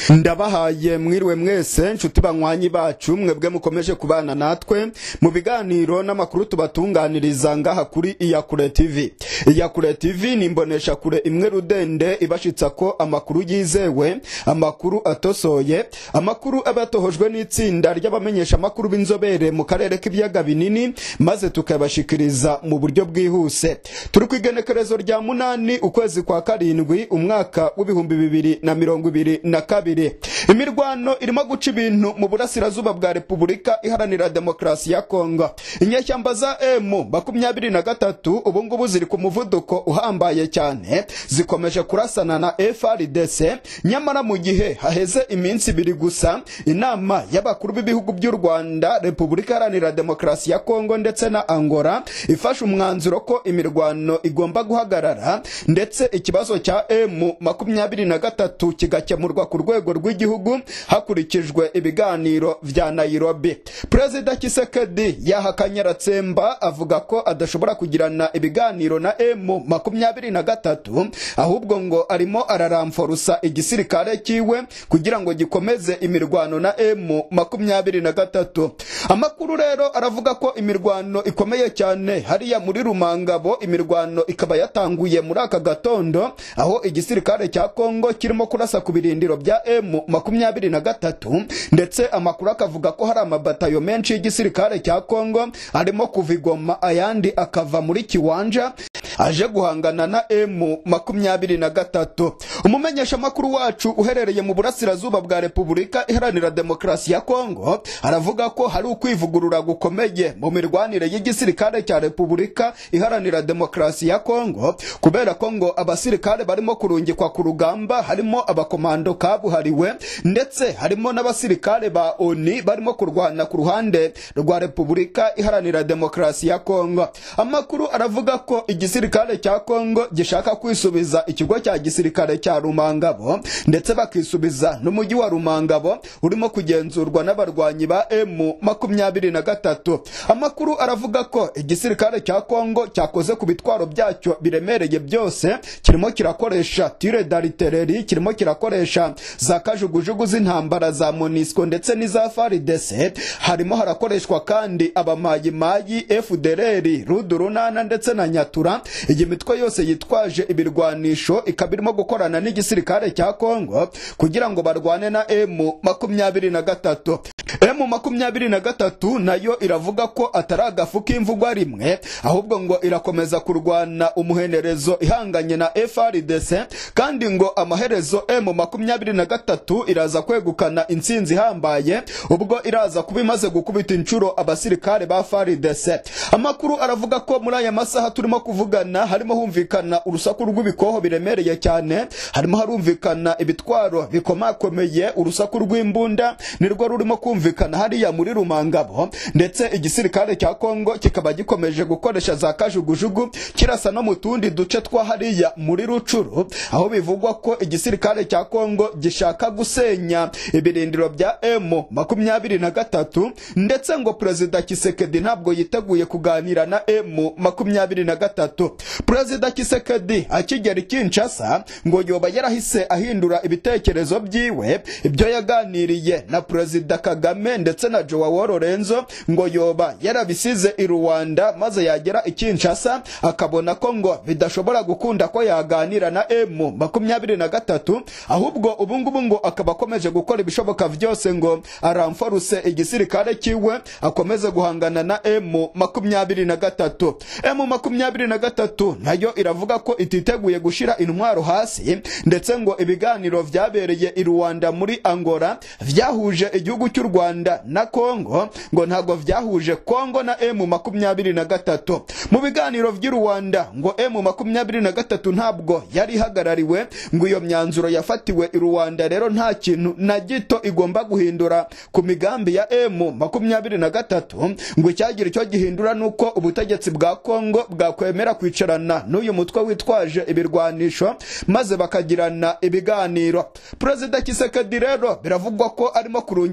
ndabahaye mwiriwe mwese nshuti banywanyi bacu mwebwe mukomeje kubana natwe mu biganiro n'amakuru tubatunganiriza ngaha kuri iyakure tv iyakure tv ni imbonesha kure imwe rudende ibashitsa ko amakuru yizewe amakuru atosoye amakuru aba yatohojwe n'itsinda ry'abamenyesha amakuru b'inzobere mu karere k'ibiyaga binini maze tukabashikiriza mu buryo bwihuse turi ku igenekerezo rya munani ukwezi kwa karindwi umwaka w'ibihumbi bibiri na mirongo ibiri na kabiri imirwano irimo guca ibintu mu burasirazuba bwa repubulika iharanira demokarasi ya kongo inyeshyamba za emu makumyabiri na gatatu ubungubu ziri ku muvuduko uhambaye cyane zikomeje kurasana na frdc nyamara mu gihe haheze iminsi ibiri gusa inama y'abakuru b'ibihugu by'u rwanda repubulika iharanira demokarasi ya kongo ndetse na angola ifashe umwanzuro ko imirwano igomba guhagarara ndetse ikibazo cya emu makumyabiri na gatatu kigakemurwa ku rwego rw'igihugu hakurikijwe ibiganiro vya nairobi perezida kisekedi yahakanye aratsemba avuga ko adashobora kugirana ibiganiro na emu makumyabiri na gatatu ahubwo ngo arimo araramforusa igisirikare kiwe kugira ngo gikomeze imirwano na emu makumyabiri na gatatu amakuru rero aravuga ko imirwano ikomeye cyane hariya muri rumangabo imirwano ikaba yatanguye muri aka gatondo aho igisirikare cya kongo kirimo kurasa ku birindiro bya emu makumyabiri na gatatu ndetse amakuru akavuga ko hari amabatayo menshi y'igisirikare cya kongo arimo kuva igoma ayandi akava muri kiwanja aje guhangana na emu makumyabiri na gatatu umumenyeshamakuru wacu uherereye mu burasirazuba bwa repubulika iharanira demokarasi ya kongo aravuga ko hari ukwivugurura gukomeye mu mirwanire y'igisirikare cya repubulika iharanira demokarasi ya kongo kubera ko ngo abasirikare barimo kurungikwa ku rugamba harimo abakomando kabuhariwe ndetse harimo n'abasirikare ba oni barimo kurwana ku ruhande rwa repubulika iharanira demokarasi ya kongo amakuru aravuga ko igisirikare cya kongo gishaka kwisubiza ikigo cya gisirikare cya rumangabo ndetse bakisubiza n'umujyi wa rumangabo urimo kugenzurwa n'abarwanyi ba emu makumyabiri na gatatu amakuru aravuga ko igisirikare cya kongo cyakoze ku bitwaro byacyo biremereye byose kirimo kirakoresha tire daritereri kirimo kirakoresha za kajugujugu z'intambara za monisco ndetse n'iza faridese harimo harakoreshwa kandi abamayimayi fdrr rudurunana ndetse na nyatura iyi mitwe yose yitwaje ibirwanisho ikaba irimo gukorana n'igisirikare cya kongo kugira ngo barwane na emu makumyabiri na gatatu emu makumyabiri na gatatu nayo iravuga ko atari agafu k'imvugwa rimwe ahubwo ngo irakomeza kurwana umuhenerezo ihanganye na frdc kandi ngo amaherezo emu makumyabiri na gatatu iraza kwegukana intsinzi ihambaye ubwo iraza kuba imaze gukubita inshuro abasirikare ba frdc amakuru aravuga ko muri aya masaha turimo kuvugana harimo humvikana urusaku rw'ibikoho biremereye cyane harimo harumvikana ibitwaro bikomakomeye urusaku rw'imbunda nirwo rurimo kumvikana hariya muri rumangabo ndetse igisirikare cya kongo kikaba gikomeje gukoresha za kajugujugu kirasa no mu tundi duce twa hariya muri rucuru aho bivugwa ko igisirikare cya kongo gishaka gusenya ibirindiro bya emu makumyabiri na gatatu ndetse ngo perezida kisekedi ntabwo yiteguye kuganira na emu makumyabiri na gatatu perezida kisekedi akigera ikinshasa ngo yoba yarahise ahindura ibitekerezo byiwe ibyo yaganiriye na perezida kagame ndetse na joao lorenzo ngo yoba yarabisize i rwanda maze yagera i kinshasa akabona ko ngo bidashobora gukunda ko yaganira na emu makumyabiri na gatatu ahubwo ubungubu ngo akaba akomeje gukora ibishoboka byose ngo aramforuse igisirikare kiwe akomeze guhangana na emu makumyabiri na gatatu emu makumyabiri na gatatu nayo iravuga ko ititeguye gushira intwaro hasi ndetse ngo ibiganiro vyabereye i rwanda muri angola vyahuje igihugu cy'u rwanda na kongo ngo ntabwo vyahuje kongo na emu makumyabiri na gatatu mu biganiro vy'i rwanda ngo emu makumyabiri na gatatu ntabwo yari ihagarariwe ngo iyo myanzuro yafatiwe i rwanda rero nta kintu na gito igomba guhindura ku migambi ya emu makumyabiri na gatatu ngo icyagira icyo gihindura nuko ubutegetsi bwa kongo bwakwemera kwicarana n'uyu mutwe witwaje ibirwanisho maze bakagirana ibiganiro perezida kisekedi rero biravugwa ko arimo kurungika ibitwaro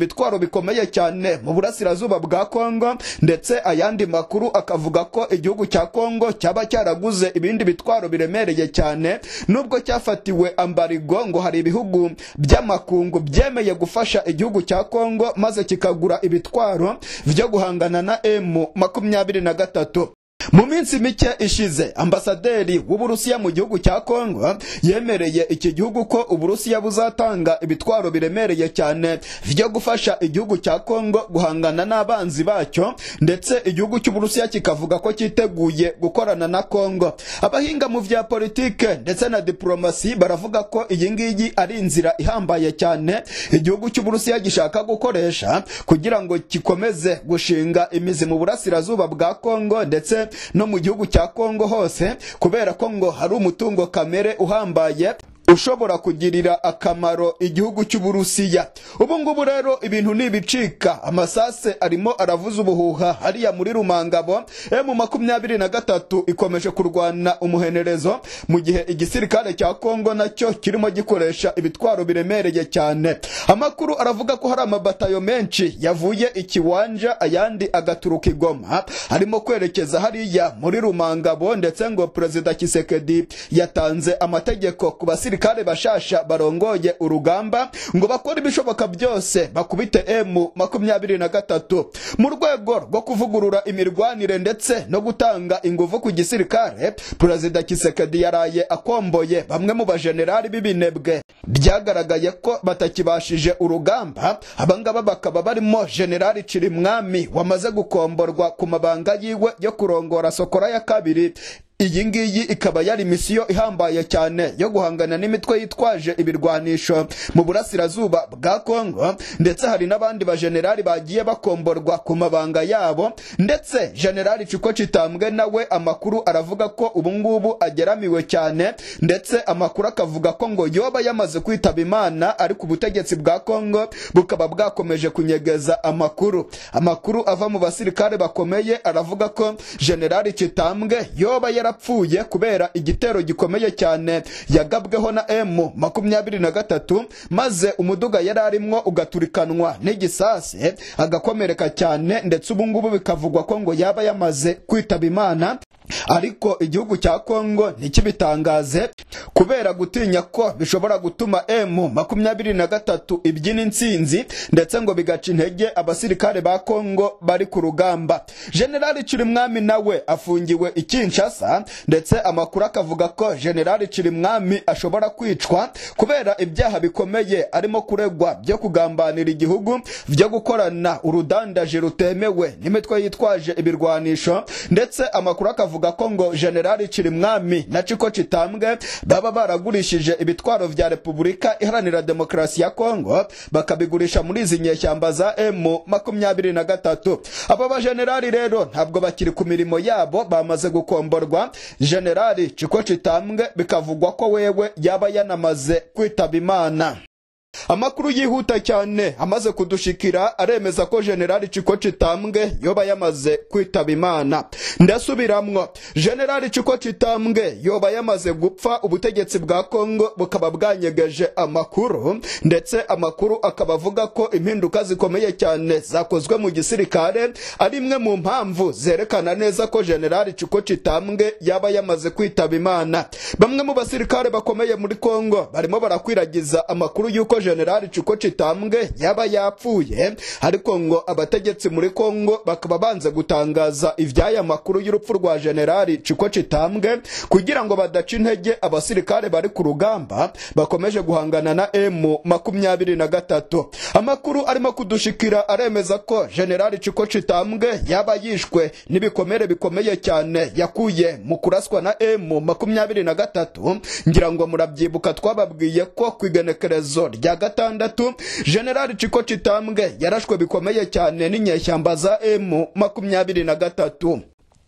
ibitwaro bikomeye cyane mu burasirazuba bwa kongo ndetse ayandi makuru akavuga ko igihugu cya kongo cyaba cyaraguze ibindi bitwaro biremereye cyane nubwo cyafatiwe ambarigo ngo hari ibihugu by'amakungu byemeye gufasha igihugu cya kongo maze kikagura ibitwaro byo guhangana na emu makumyabiri na gatatu mu minsi mike ishize ambasaderi w'uburusiya mu gihugu cya kongo yemereye iki gihugu ko uburusiya buzatanga ibitwaro biremereye cyane byo gufasha igihugu cya kongo guhangana n'abanzi bacyo ndetse igihugu cy'uburusiya kikavuga ko cyiteguye gukorana na kongo abahinga mu vya politike ndetse na diplomasi baravuga ko iyi ngiyi ari inzira ihambaye cyane igihugu cy'uburusiya gishaka gukoresha kugira ngo gikomeze gushinga imizi mu burasirazuba bwa kongo ndetse no mu gihugu cya kongo hose kubera ko ngo hari umutungo kamere uhambaye ushobora kugirira akamaro igihugu cy'uburusiya ubu ngubu rero ibintu ntibicika amasase arimo aravuza ubuhuha hariya muri rumangabo emu makumyabiri na gatatu ikomeje kurwana umuhenerezo mu gihe igisirikare cya kongo nacyo kirimo gikoresha ibitwaro biremereye cyane amakuru aravuga ko hari amabatayo menshi yavuye ikiwanja ayandi agaturuka igoma arimo kwerekeza hariya muri rumangabo ndetse ngo perezida kisekedi yatanze amategeko ku basirikare abasirikare bashasha barongoye urugamba ngo bakore ibishoboka byose bakubite emu makumyabiri na gatatu mu rwego rwo kuvugurura imirwanire ndetse no gutanga ingufu ku gisirikare perezida kisekedi yaraye akomboye bamwe mu bajenerali b'ibinebwe byagaragaye ko batakibashije urugamba abangaba bakaba barimo generali cirimwami wamaze gukomborwa ku mabanga yiwe yo kurongora sokora ya kabiri iyi ngiyi ikaba yari misiyo ihambaye cyane yo guhangana n'imitwe yitwaje ibirwanisho mu burasirazuba bwa kongo ndetse hari n'abandi bajenerali bagiye bakomborwa ku mabanga yabo ndetse generali ciko kitambwe nawe amakuru aravuga ko ubu ngubu ageramiwe cyane ndetse amakuru akavuga ko ngo yoba yamaze kwitaba imana ariko ubutegetsi bwa kongo bukaba bwakomeje kunyegeza amakuru amakuru ava mu basirikare bakomeye aravuga ko generali kitambwe yoba yarapfuye kubera igitero gikomeye cyane yagabweho na emu makumyabiri na gatatu maze umuduga yari arimo ugaturikanwa n'igisase agakomereka cyane ndetse ubu ngubu bikavugwa ko ngo yaba yamaze kwitaba imana ariko igihugu cya kongo ntikibitangaze kubera gutinya ko bishobora gutuma emu makumyabiri na gatatu ibyina intsinzi ndetse ngo bigaca intege abasirikare ba kongo bari ku rugamba generali cirimwami nawe afungiwe i kinshasa ndetse amakuru akavuga ko generali cirimwami ashobora kwicwa kubera ibyaha bikomeye arimo kuregwa byo kugambanira igihugu byo gukorana urudandaje rutemewe n'imitwe yitwaje ibirwanisho ndetse amakuru akavuga avuga ko ngo generali cirimwami na ciko kitambwe baba baragurishije ibitwaro vya repubulika iharanira demokarasi ya kongo bakabigurisha muri izi nyeshyamba za emu makumyabiri na gatatu aba bajenerali rero ntabwo bakiri ku mirimo yabo bamaze gukomborwa generali ciko kitambwe bikavugwa ko wewe yaba yanamaze kwitaba imana amakuru yihuta cyane amaze kudushikira aremeza ko generali ciko kitambwe yoba yamaze kwitaba imana ndasubiramwo generali ciko kitambwe yoba yamaze gupfa ubutegetsi bwa kongo bukaba bwanyegeje amakuru ndetse amakuru akaba avuga ko impinduka zikomeye cyane zakozwe mu gisirikare ari imwe mu mpamvu zerekana neza ko generali ciko kitambwe yaba yamaze kwitaba imana bamwe mu basirikare bakomeye muri kongo barimo barakwiragiza amakuru y'uko generali ciko kitambwe yaba yapfuye ariko ngo abategetsi muri kongo bakaba banze gutangaza ivy'aya makuru y'urupfu rwa generali ciko kitambwe kugira ngo badaca intege abasirikare bari ku rugamba bakomeje guhangana na emu makumyabiri na gatatu amakuru arimo kudushikira aremeza ko generali ciko kitambwe yaba yishwe n'ibikomere bikomeye cyane yakuye mu kuraswa na emu makumyabiri na gatatu ngira ngo murabyibuka twababwiye ko ku igenekerezo rya gatandatu generali ciko kitambwe yarashwe bikomeye cyane n'inyeshyamba za emu makumyabiri na gatatu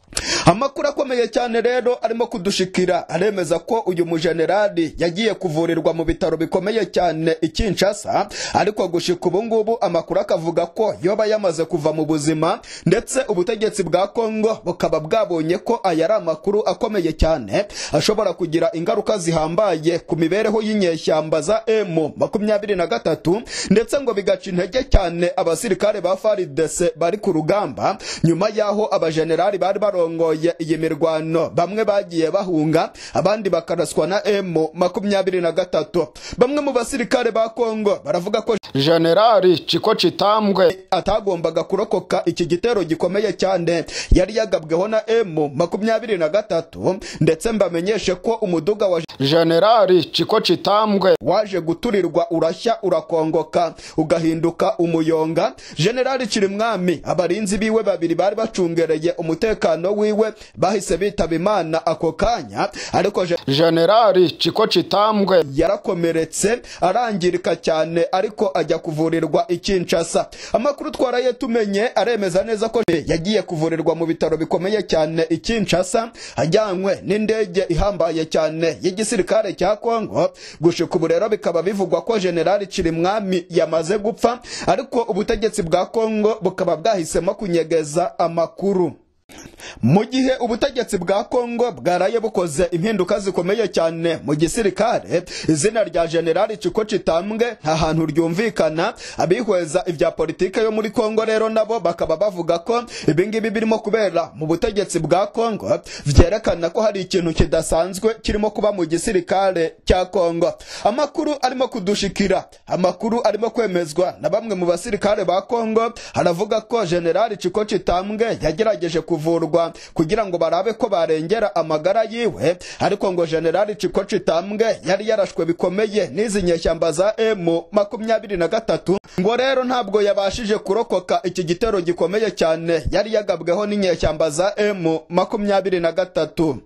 amakuru akomeye cyane rero arimo kudushikira aremeza ko uyu mujenerali yagiye kuvurirwa mu bitaro bikomeye cyane i Kinshasa ariko gushika ubu ngubu amakuru akavuga ko yoba yamaze kuva mu buzima ndetse ubutegetsi bwa Kongo bukaba bwabonye ko aya ari amakuru akomeye cyane ashobora kugira ingaruka zihambaye ku mibereho y'inyeshyamba za M makumyabiri na gatatu ndetse ngo bigaca intege cyane abasirikare ba FARDC bari ku rugamba nyuma y'aho abajenerali bari barongoye iyi mirwano bamwe bagiye bahunga abandi bakaraswa na M makumyabiri na gatatu bamwe mu basirikare ba Kongo baravuga ko generali ciko citambwe atagombaga kurokoka iki gitero gikomeye cyane yari yagabweho na M makumyabiri na gatatu ndetse mbamenyeshe ko umuduga wa generali ciko citambwe waje guturirwa urashya urakongoka ugahinduka umuyonga generali Kirimwami abarinzi biwe babiri bari bacungereye umutekano wiwe bahise bitaba imana ako kanya ariko generali ciko citambwe yarakomeretse arangirika cyane ariko ajya kuvurirwa i Kinshasa amakuru twaraye tumenye aremeza neza ko yagiye kuvurirwa mu bitaro bikomeye cyane i Kinshasa ajyanywe n'indege ihambaye cyane y'igisirikare cya Kongo gushika ubu rero bikaba bivugwa ko generali Kirimwami yamaze gupfa ariko ubutegetsi bwa Kongo bukaba bwahisemo kunyegeza amakuru mu gihe ubutegetsi bwa Kongo bwaraye bukoze impinduka zikomeye cyane mu gisirikare izina rya generali Ciko Citambwe nta hantu ryumvikana abihweza ibya politike yo muri Kongo rero nabo bakaba bavuga ko ibingibi birimo kubera mu butegetsi bwa Kongo vyerekana ko hari ikintu kidasanzwe kirimo kuba mu gisirikare cya Kongo amakuru arimo kudushikira amakuru arimo kwemezwa na bamwe mu basirikare ba Kongo haravuga ko generali Ciko Citambwe yagerageje kuvurwa kugira ngo barabe ko barengera amagara yiwe ariko ngo generali Ciko Citambwe yari yarashwe bikomeye n'izi nyeshyamba za M makumyabiri na gatatu ngo rero ntabwo yabashije kurokoka iki gitero gikomeye cyane yari yagabweho n'inyeshyamba za M makumyabiri na gatatu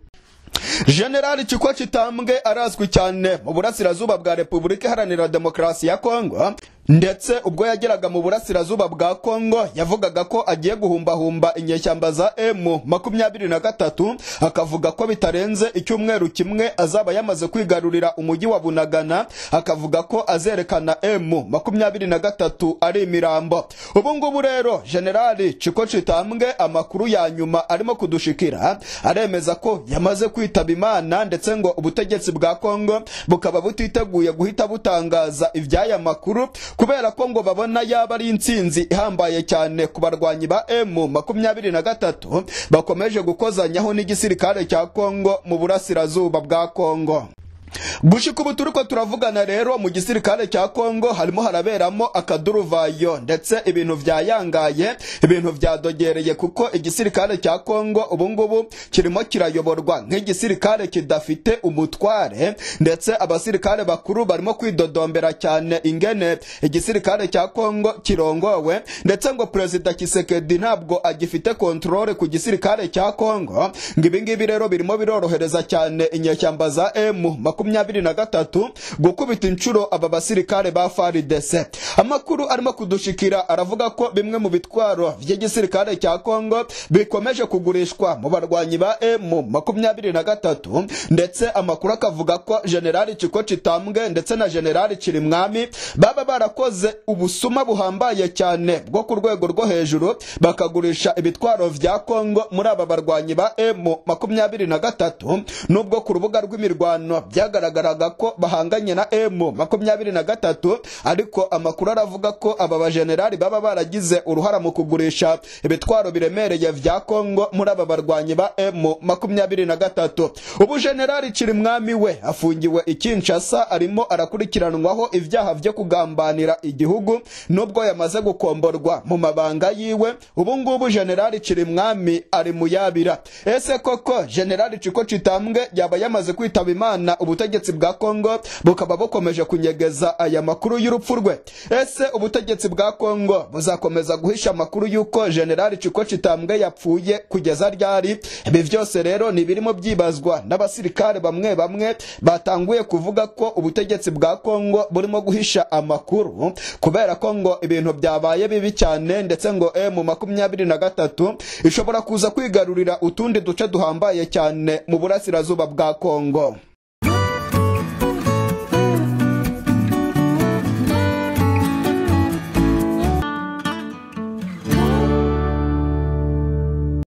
generali Ciko Citambwe arazwi cyane mu burasirazuba bwa Repubulika Iharanira Demokarasi ya Kongo ndetse ubwo yageraga mu burasirazuba bwa Kongo yavugaga ko agiye guhumbahumba inyeshyamba za M makumyabiri na gatatu akavuga ko bitarenze icyumweru kimwe azaba yamaze kwigarurira umujyi wa Bunagana akavuga ko azerekana M makumyabiri na gatatu ari imirambo ubu ngubu rero generali Ciko Citambwe amakuru ya nyuma arimo kudushikira aremeza ko yamaze kwitaba Imana ndetse ngo ubutegetsi bwa Kongo bukaba butiteguye guhita butangaza iby'aya makuru kubera ko ngo babona yaba ari intsinzi ihambaye cyane ku barwanyi ba M makumyabiri na gatatu bakomeje gukozanyaho n'igisirikare cya Kongo mu burasirazuba bwa Kongo gushika ubu turiko turavugana rero mu gisirikare cya Kongo harimo haraberamo akaduruvayo ndetse ibintu vyayangaye ibintu vyadogereye kuko igisirikare cya Kongo ubu ngubu kirimo kirayoborwa nk'igisirikare kidafite umutware ndetse abasirikare bakuru barimo kwidodombera cyane ingene igisirikare cya Kongo kirongowe ndetse ngo perezida Kisekedi ntabwo agifite kontrole ku gisirikare cya Kongo ngo ibingibi rero birimo birorohereza cyane inyeshyamba za M makumyabiri na gatatu gukubita inshuro aba basirikare ba FARDC amakuru arimo kudushikira aravuga ko bimwe mu bitwaro by'igisirikare cya Kongo bikomeje kugurishwa mu barwanyi ba M makumyabiri na gatatu ndetse amakuru akavuga ko generali Ciko Citambwe ndetse na generali Kirimwami baba barakoze ubusuma buhambaye cyane bwo ku rwego rwo hejuru bakagurisha ibitwaro vya Kongo muri aba barwanyi ba M makumyabiri na gatatu nubwo ku rubuga rw'imirwano byagaragaraga ko bahanganye na M makumyabiri na gatatu ariko amakuru aravuga ko aba bajenerali baba baragize uruhara mu kugurisha ibitwaro biremereye vya Kongo muri aba barwanyi ba M makumyabiri na gatatu ubu generali Kirimwami we afungiwe i Kinshasa arimo arakurikiranwaho ibyaha vyo kugambanira igihugu nubwo yamaze gukomborwa mu mabanga yiwe ubu ngubu generali Kirimwami ari muyabira ese koko generali Ciko Citambwe yaba yamaze kwitaba Imana ubu ubutegetsi bwa kongo bukaba bukomeje kunyegeza aya makuru y'urupfu rwe ese ubutegetsi bwa kongo buzakomeza guhisha amakuru y'uko generali ciko citambwe yapfuye kugeza ryari ibi vyose rero ni birimo byibazwa n'abasirikare bamwe bamwe batanguye kuvuga ko ubutegetsi bwa kongo burimo guhisha amakuru kubera ko ngo ibintu byabaye bibi cyane ndetse ngo emu makumyabiri na gatatu ishobora kuza kwigarurira utundi duce duhambaye cyane mu burasirazuba bwa kongo